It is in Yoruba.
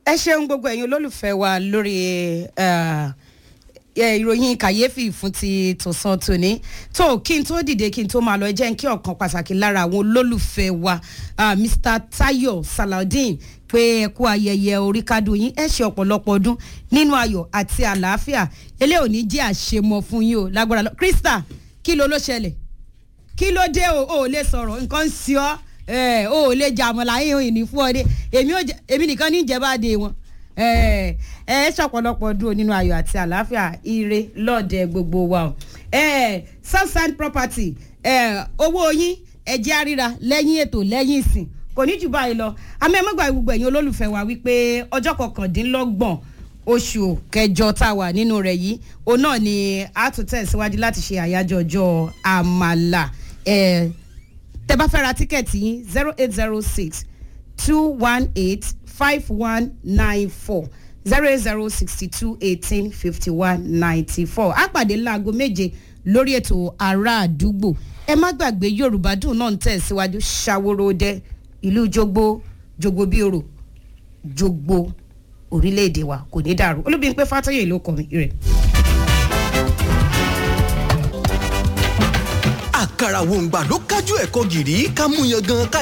ẹ ṣeun gbogbo ẹ̀yin olólùfẹ́ wa lórí eh, eh, ìròyìn kàyéfì fún ti tòsán tòní tó kí n tó dìde kí n tó máa lọ ẹ jẹ́ n kí ọ̀kan pàtàkì lára àwọn olólùfẹ́ wa ah, Mr Tayo Salaudeen pé ẹ kú ayẹyẹ oríkádùn yín ẹ ṣe ọ̀pọ̀lọpọ̀ ọdún nínú ayọ̀ àti àlàáfíà eléyìí ò ní jẹ́ àṣemọ fún yín o lágbára lọ Krista kí ló ló ṣẹlẹ̀ kí ló dé o ò lè sọ̀rọ̀ nǹkan ń ṣe ọ́ ẹ ò lè jà àmọ́ láyé òyìn ní fún ọ dé èmi ò jẹ èmi nìkan ní ìjẹba dé wọn ẹ ẹ ṣọ̀pọ̀lọpọ̀ dúró nínú ayọ̀ àti àlàáfíà ire lọ́ọ̀dẹ gbogbo wa o ẹ southside property ẹ owó yín ẹ jẹ́ àríra lẹ́yìn ètò lẹ́yìn ìsìn kò ní jù báyìí lọ amẹ́mọ́gbà gbogbo ẹ̀yin olólùfẹ́ wa wípé ọjọ́ kọkàndínlọ́gbọ̀n oṣù kẹjọ tá a wà nínú rẹ̀ yìí òun náà ni a tún tẹ̀síwájú láti ṣe àyájọ́ ọjọ́ àmàlà ẹ̀ tẹ bá fẹ́ ra tíkẹ́ẹ̀tì yín zero eight zero six two one eight five one nine four zero eight zero sixty two eighteen fifty one ninety four á pàdé láago méje lórí ètò ará àdúgbò ẹ má gbàgbé yorùbá dùn náà ń tẹ̀síwájú ṣàwòrò-dẹ ìlú jogbo jogbo bí oro jogbo orílẹ̀-èdè wa kò ní dàrú olúbíyìn pé fàtọ́yè ló kọ́ mi rẹ̀. àkàrà wòǹgbà ló kájú ẹ̀kọ́ gìrì ká mú yan gan ká